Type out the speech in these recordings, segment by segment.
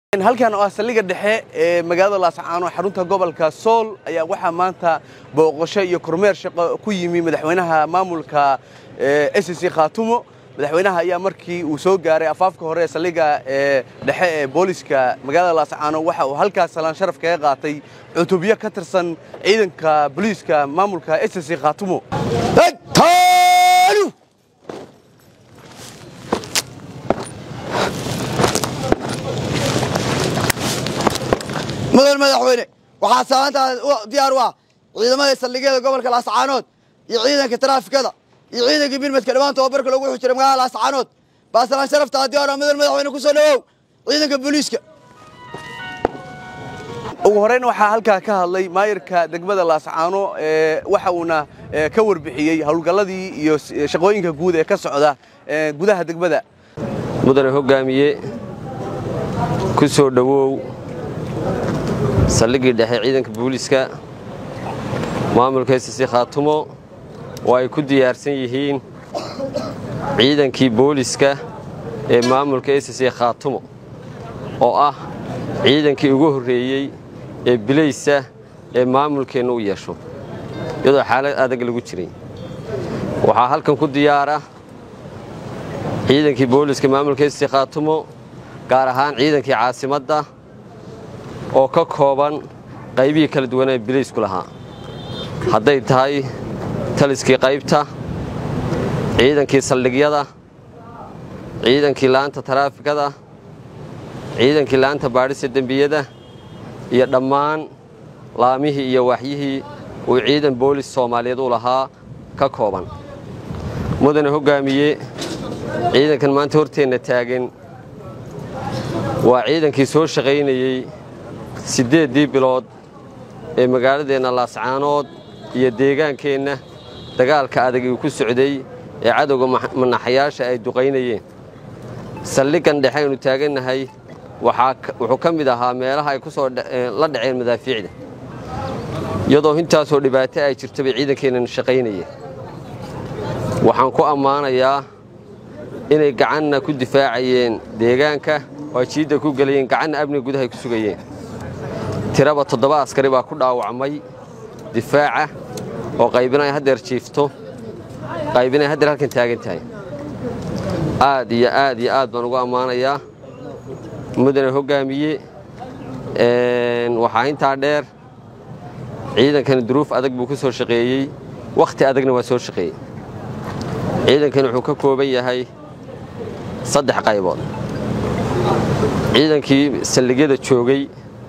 halkan oo ah saldhigga dhexe ee magaalada laascaano xarunta gobolka sool ayaa waxaa maanta booqasho iyo kormeer shaqo ku yimi madaxweynaha maamulka sc khaatumo madaxweynaha ayaa markii uu soo gaaray afaafka hore ee saldhigga ee dhexe ee booliska magaalada laascaano waxa uu halkaas salaan sharaf kaga qaatay cutubyo ka tirsan ciidanka booliiska maamulka sc khaatumo mudan madaxweyne waxaa saamaantaa diyaar u ah ciidamada saldhigyada gobolka laascaanood iyo ciidanka taraafikada iyo ciidanka birmadka dhammaan tababarka lagu xujiray magaalada laascaanood baa salaan sharaftaa diyaar mudan madaxweyne ku soo dhawow ciidanka booliiska ugu horreyn waxaa halkaa ka hadlay maayirka degmada laascaano waxa uuna ka warbixiyey howlgalladii iyo shaqooyinka guud ee ka socda gudaha degmada mudane hoggaamiye ku soo dhowow saldhiggii dhexe ciidanka booliiska maamulka sc khaatumo oo ay ku diyaarsan yihiin ciidankii booliiska ee maamulka sc khaatumo oo ah ciidankii ugu horreeyey ee bilaysa ee maamulkeenna u yeesho iyadoo xaalad adag lagu jiray waxaa halkan ku diyaara ciidankii booliiska maamulka sc khaatumo gaar ahaan ciidankii caasimadda oo ka kooban qaybihii kala duwanee bilaysku lahaa hadday tahay taliskii qaybta ciidankii saldhigyada ciidankii laanta taraafikada ciidankii laanta baadhista dembiyada iyo dhammaan laamihii iyo waaxyihii uu ciidan boolis soomaaliyeed u lahaa ka kooban mudane hoggaamiye ciidankan maanta horteenna taagan waa ciidankii soo shaqaynayey siddeeddii bilood ee magaaladeenna laascaanood iyo deegaankeenna dagaalka adag uu ku socday ee cadowga manaxayaasha ay duqaynayeen saldhiggan dhexe aynu taagannahay wuxuu ka mid ahaa meelaha ay ku soo la dhaceen madaafiicda iyadoo intaasoo dhibaato ay jirto bay ciidankeennan shaqaynayeen waxaan ku ammaanayaa inay gacanna ku difaacayeen deegaanka oo ay jiidda ku gelayeen gacanna amniga gudaha ay ku sugayeen tiraba toddoba askari baa ku dhaawacmay difaaca oo qaybinay haddeer jiifto qaybinay haddeer halkan taagan tahay aad iyo aad iyo aad baan ugu ammaanayaa mudane hoggaamiye waxaa intaa dheer ciidankani duruuf adag buu ku soo shaqeeyey wakhti adagna waa soo shaqeeyey ciidankani wuxuu ka kooban yahay saddex qaybood ciidankii saldhigyada joogay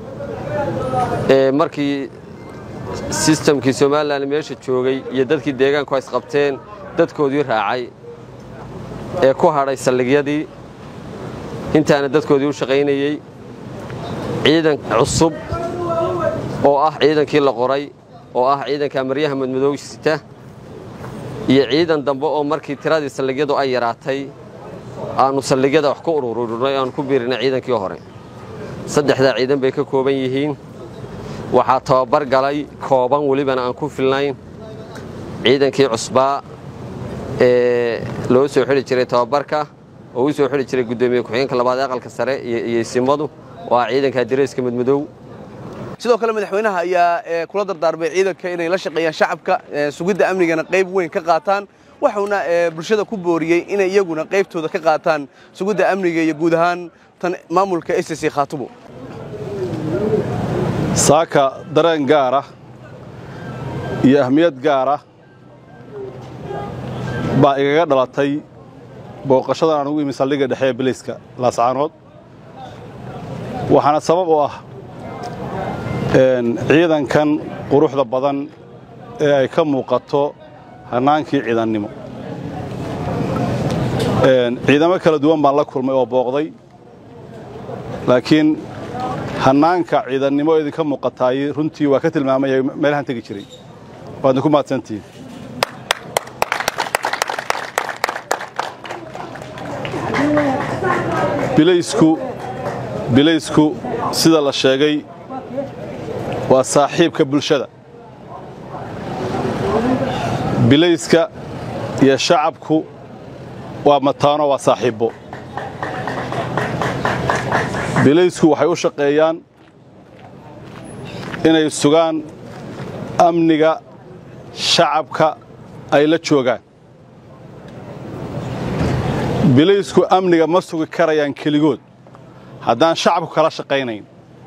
ee markii sistamkii somalilan meesha joogay iyo dadkii deegaanku ay isqabteen dadkoodii raacay ee ku hadhay saldhigyadii intaana dadkoodii u shaqaynayey ciidan cusub oo ah ciidankii la qoray oo ah ciidanka maryaha madmadow sita iyo ciidan dambe oo markii tiradii saldhigyadu ay yaraatay aannu saldhigyada wax ku ururinay aanu ku biirinay ciidankii hore saddexdaa ciidan bay ka kooban yihiin waxaa tababar galay kooban welibana aan ku filnayn ciidankii cusbaa ee loo soo xidhi jiray tababarka oo u soo xidhi jiray guddoomiye ku-xigeenka labaad ee aqalka sare iyo isimadu oo ah ciidanka dareeska madmadow sidoo kale madaxweynaha ayaa kula dardaarmay ciidanka inay la shaqeeyaan shacabka sugidda amnigana qayb weyn ka qaataan waxuuna bulshada ku booriyey inay iyaguna qaybtooda ka qaataan sugidda amniga iyo guud ahaan tan maamulka sc khaatumo saaka dareen gaara iyo ahmiyad gaara baa igaga dhalatay booqashadan aan ugu imi saldhigga dhexe ee bilayska laascaanood waxaana sabab u ah ciidankan quruxda badan ee ay ka muuqato hannaankii ciidannimo ciidamo kala duwan baan la kulmay oo booqday laakiin hannaanka ciidannimo idinka muuqataay runtii waa ka tilmaamaya meelahaan tegi jiray waadna ku mahadsantihiin bilaysku bilaysku sida la sheegay waa saaxiibka bulshada bilayska iyo shacabku waa mataano waa saaxiibbo bilaysku waxay u shaqeeyaan inay sugaan amniga shacabka ay la joogaan bilaysku amniga ma sugi karayaan keligood haddaan shacabku kala shaqaynayn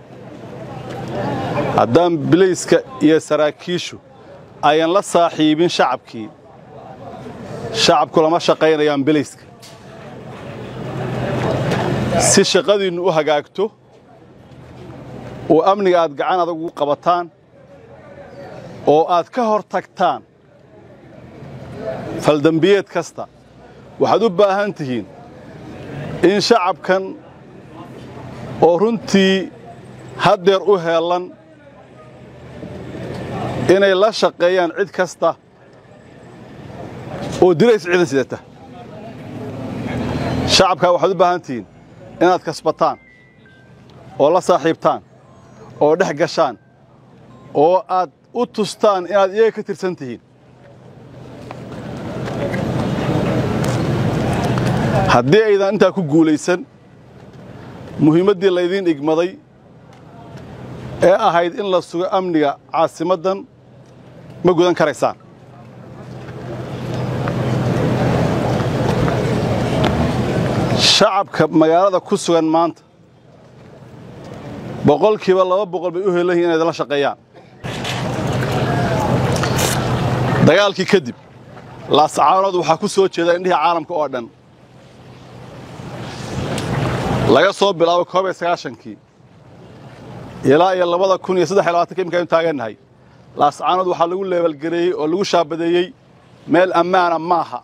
haddaan bilayska iyo saraakiishu ayan la saaxiibin shacabkii shacabku lama shaqaynayaan bilayska si shaqadiinnu u hagaagto oo amniga aad gacan adag ugu qabataan oo aad ka hor tagtaan faldembiyeed kasta waxaad u baahan tihiin in shacabkan oo runtii haddeer u heellan inay la shaqeeyaan cid kasta oo dirays ciidan sidata shacabkaa waxaad u baahan tihiin inaad kasbataan oo la saaxiibtaan oo dhex gashaan oo aad u tustaan inaad iyaga ka tirsan tihiin haddii aydan intaa ku guulaysan muhiimaddii laydiin igmaday ee ahayd in la sugo amniga caasimaddan ma gudan karaysaan shacabka magaalada ku sugan maanta boqolkiiba laba boqol bay u helan yihin inay idinla shaqeeyaan dagaalkii kadib laascaanood waxaa ku soo jeeda indhihii caalamka oo dhan laga soo bilaabo koob iyo sagaashankii ilaa iyo labada kun iyo saddex iyo labaatanka imika aynu taagannahay laascaanood waxaa lagu leebalgareeyey oo lagu shaabadeeyey meel ammaana maaha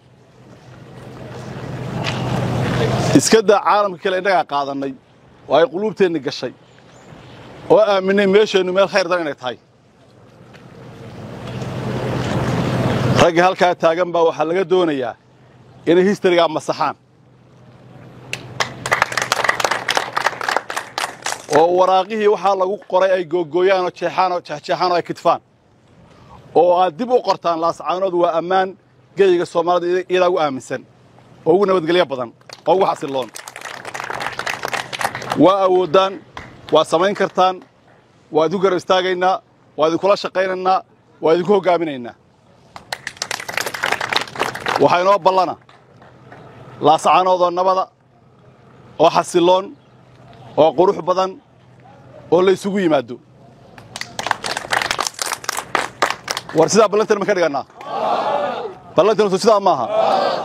iska daa caalamka kale innagaa qaadannay oo ay quluubteenni gashay oo aaminay meesheennu meel khayr dan inay tahay ragga halkaa taagan baa waxaa laga doonayaa inay histarigaa masaxaan oo waraaqihii waxaa lagu qoray ay googooyaan oo jeexaan oo jeexjeexaan oo ay kidfaan oo aad dib u qortaan laascaanood waa ammaan geyiga soomaalida iyadaa ugu aaminsan oo ugu nabadgelyo badan oo ugu xasilloon waa awooddaan waa samayn kartaan waa idinku garab istaagaynaa waa idinkula shaqaynaynaa waa idinku hoggaaminaynaa waxaa inoo ballana laascaanoodoo nabada oo xasilloon oo qurux badan oo la ysugu yimaado war sidaa ballantan ma ka dhigannaa ballantantu sidaa maaha